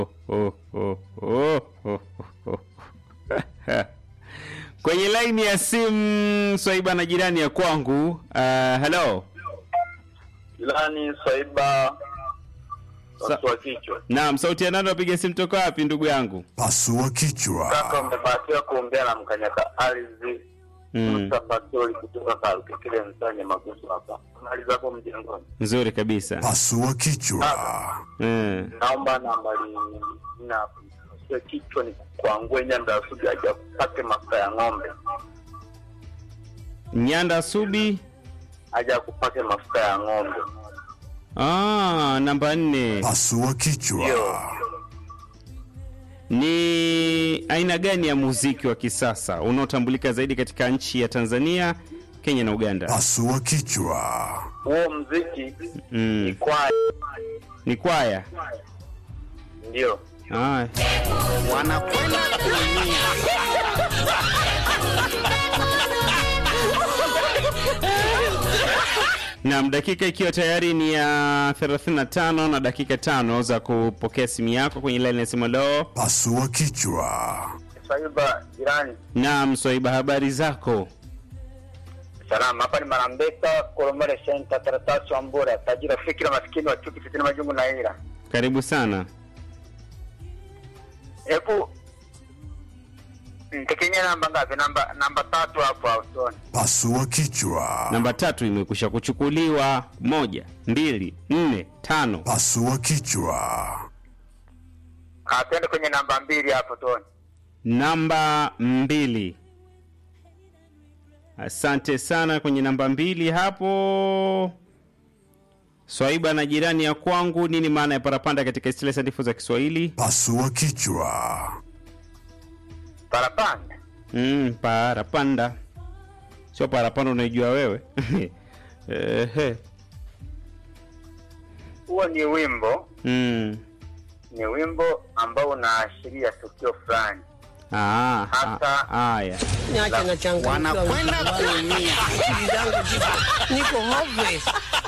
oh, oh, oh, oh, oh. kwenye laini ya simu swaiba na jirani ya kwangu uh, hello Ilani Swaiba Sa- watu wa kichwa. naam sauti ya nani wapiga simu toka wapi ndugu yangu Pasua kichwa. Kaka umebahatiwa kuongea na mkanyaka ardhi mm. Musa Pastori kutoka Kalukekele Msanye Magusu hapa. Mali zako mjengoni. nzuri kabisa Pasua kichwa. mm. Naomba nambari na sio kichwa ni kuangua nyanda ya suji aja kupake mafuta ya ng'ombe. nyanda subi Aja kupake mafuta ya ng'ombe. ah, namba nne Pasua kichwa. Ndio. ni aina gani ya muziki wa kisasa unaotambulika zaidi katika nchi ya tanzania kenya na uganda Pasua kichwa. Huo mziki ni mm. kwaya. ni kwaya Ndio. ah. wanakwenda kuumia. Naam, dakika ikiwa tayari ni ya 35 na dakika tano za kupokea simu yako kwenye laini ya simu leo. Pasua kichwa. Swaiba jirani. Naam, Swaiba, habari zako? Salama, hapa ni Marambeka, Koromore Center, Taratasi wa Mbura, tajiri fikira maskini wa chuki fitina majungu na ila. Karibu sana. Hebu ntekenye namba ngapi? Namba namba tatu hapo ausoni. Pasua kichwa. Namba tatu imekwisha kuchukuliwa. Moja, mbili, nne, tano. Pasua kichwa. Ah, twende kwenye namba mbili hapo Toni. Namba mbili. Asante sana kwenye namba mbili hapo. Swaiba na jirani ya kwangu, nini maana ya parapanda katika istilahi sanifu za Kiswahili? Pasua kichwa. Parapanda. Mm, parapanda sio parapanda unaijua wewe Ehe. Huo ni wimbo, mm. ni wimbo ambao unaashiria tukio fulani. Ah, Hasa- ah, haya Niache na changamoto. Wanakwenda kuumia. Akili zangu ziko- niko hopeless.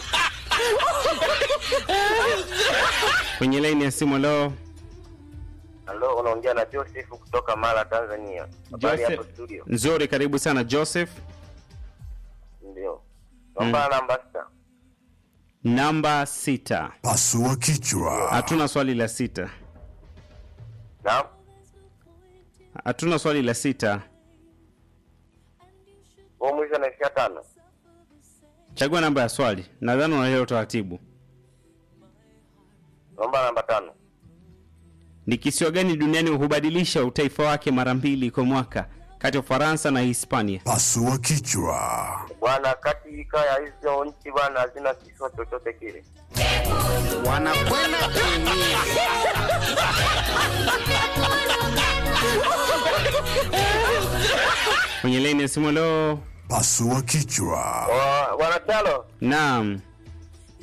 kwenye laini ya simu leo Halo, unaongea na Joseph kutoka Mara, Tanzania. Habari hapo Joseph studio. nzuri karibu sana Joseph Ndio. Naomba namba sita. namba sita Pasua kichwa. hatuna swali la sita Naam. hatuna swali la sita Huo mwisho naishia tano. chagua namba ya swali nadhani unaelewa utaratibu Naomba namba tano. ni kisiwa gani duniani hubadilisha utaifa wake mara mbili kwa mwaka kati ya ufaransa na hispania Pasua kichwa. Bwana, katika ya hizo nchi bwana hazina kisiwa chochote kile. wanakwenda kuumia. kwenye laini ya simu leo Pasua kichwa. Wa- Bwana Chalo, naam